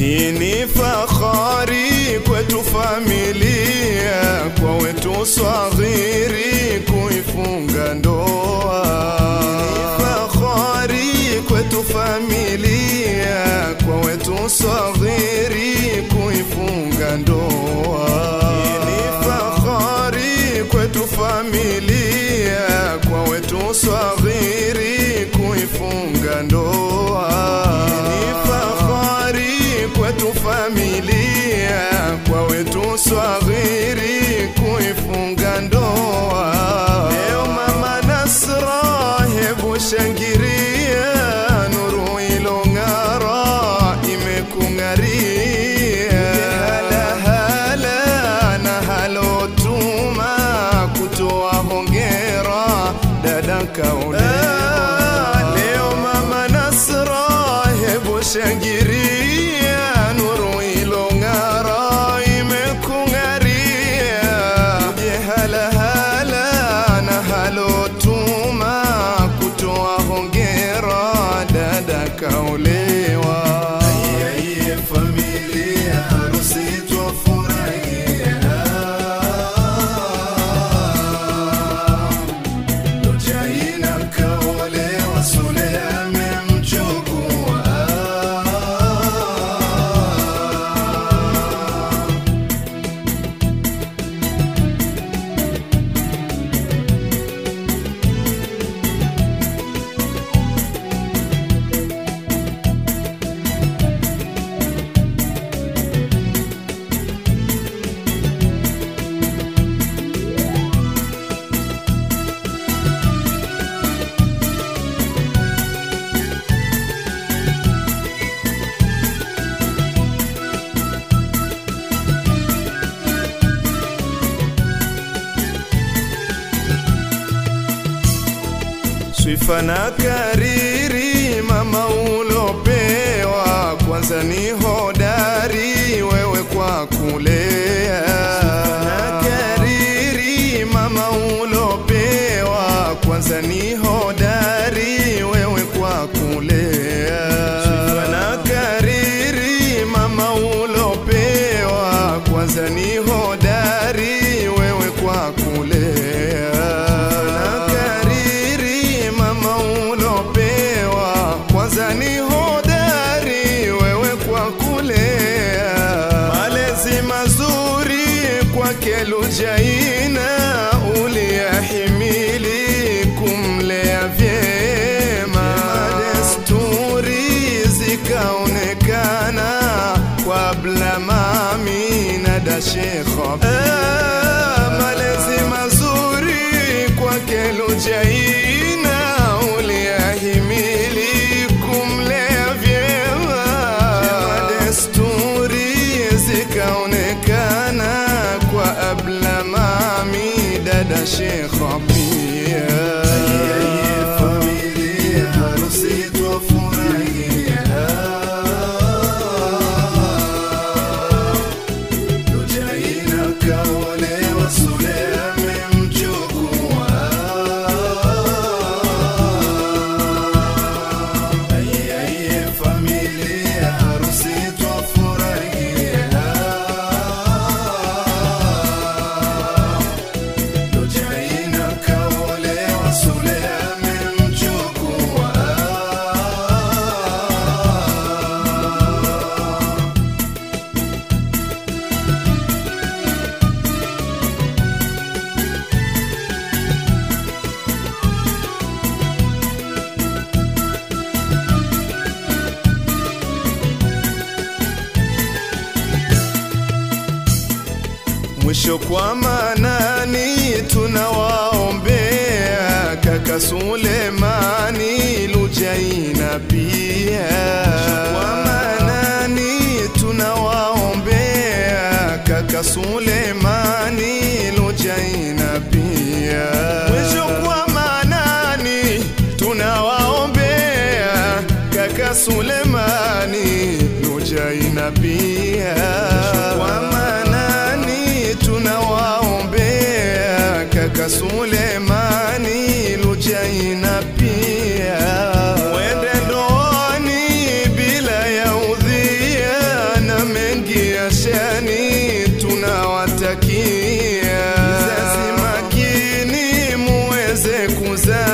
Hii ni fahari kwetu familia, kwa wetu swaghiri kuifunga ndoa. Hii ni fahari kwetu familia, kwa wetu swaghiri kuifunga ndoa. Hii ni fahari kwetu familia, kwa wetu swaghiri kuifunga ndoa. Hii ni fahari kwetu familia, kwa wetu swaghiri kuifunga ndoa. Leo mama Nasra, hebu shangiria, nuru ilong'ara imekung'aria. Hala hala na halotuma kutoa hongera dada kaolewa. Leo mama Nasra, hebu shangiria, nuru ilong'ara imekung'aria. Uje hala hala na halotuma kutoa hongera dada kaolewa. Aiye familia harusi twafurahia Lujaina kaolewa, Sule amemchukua. Swifa na kariri mama ulopewa, kwanza ni hodari wewe kwa kulea. Swifa na kariri mama ulopewa, kwanza ni hodari wewe kwa kulea. Swifa na kariri mama ulopewa, kwanza ni hodari wewe kwa kulea. Na kariri mama ulopewa, kwanza ni hodari wewe kwa kulea. Malezi mazuri kwake Lujaina uliyahimili kumlea vyema, desturi zikaonekana kabla mami na dashekha Ah, malezi mazuri kwake Lujaina uliyahimili kumlea vyema, desturi zikaonekana kwa abla mami dada shekha pia. Familia harusi twafurahia Lujaina kaolewa, Sule amemchukua. Aiye, aiye, familia harusi twafurahia. Lujaina kaolewa, Sule amemchukua. Mwisho kwa manani tunawaombea kaka Sulemani Lujaina pia. Kwa manani tunawaombea kaka Sulemani Lujaina pia. Mwisho kwa manani tunawaombea kaka Sulemani Lujaina pia. Kwa manani tunawaombea kaka Sulemani Lujaina pia. Mwende ndoani bila ya udhia Sulemani